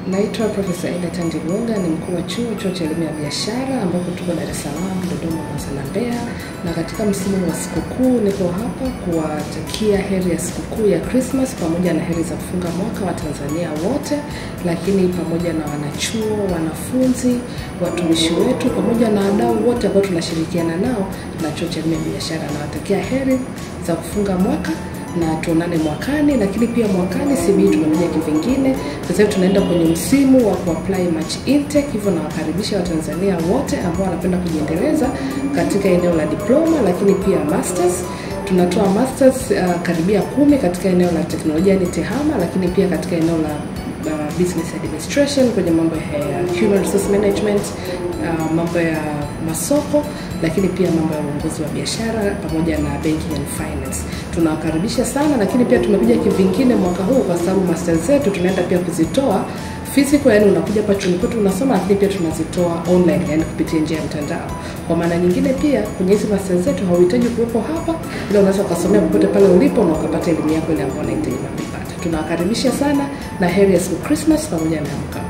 Naitwa Profesa Eda Tandigonga, ni mkuu wa chuo chuo cha elimu ya biashara ambapo tuko Dar es Salaam, Dodoma, Mwanza na Mbeya. Na katika msimu wa sikukuu niko hapa kuwatakia heri ya sikukuu ya Christmas pamoja na heri za kufunga mwaka wa Tanzania wote, lakini pamoja na wanachuo, wanafunzi, watumishi wetu pamoja na wadau wote ambao tunashirikiana nao na chuo cha elimu ya biashara. Nawatakia heri za kufunga mwaka na tuonane mwakani, lakini pia mwakani CBE tumekuja kivingine. Sasa hivi tunaenda kwenye msimu wa kuapply match intake, hivyo nawakaribisha Watanzania wote ambao wanapenda kujiendeleza katika eneo la diploma, lakini pia masters. Tunatoa masters uh, karibia kumi katika eneo la teknolojia ni TEHAMA, lakini pia katika eneo la uh, business administration kwenye mambo ya human resource management, uh, mambo ya masoko, lakini pia mambo ya uongozi wa biashara pamoja na banking and finance. Tunawakaribisha sana, lakini pia tumekuja kivingine mwaka huu kwa sababu masters zetu tunaenda pia kuzitoa physical, yani unakuja hapa chuoni kwetu unasoma, lakini pia tunazitoa online, yani kupitia njia ya mtandao. Kwa maana nyingine, pia kwenye hizi masters zetu hauhitaji kuwepo hapa, ila unaweza ukasomea popote pale ulipo na ukapata elimu yako ile ambayo unahitaji na kuipata. Tunawakaribisha sana na heri ya siku Christmas pamoja na mwaka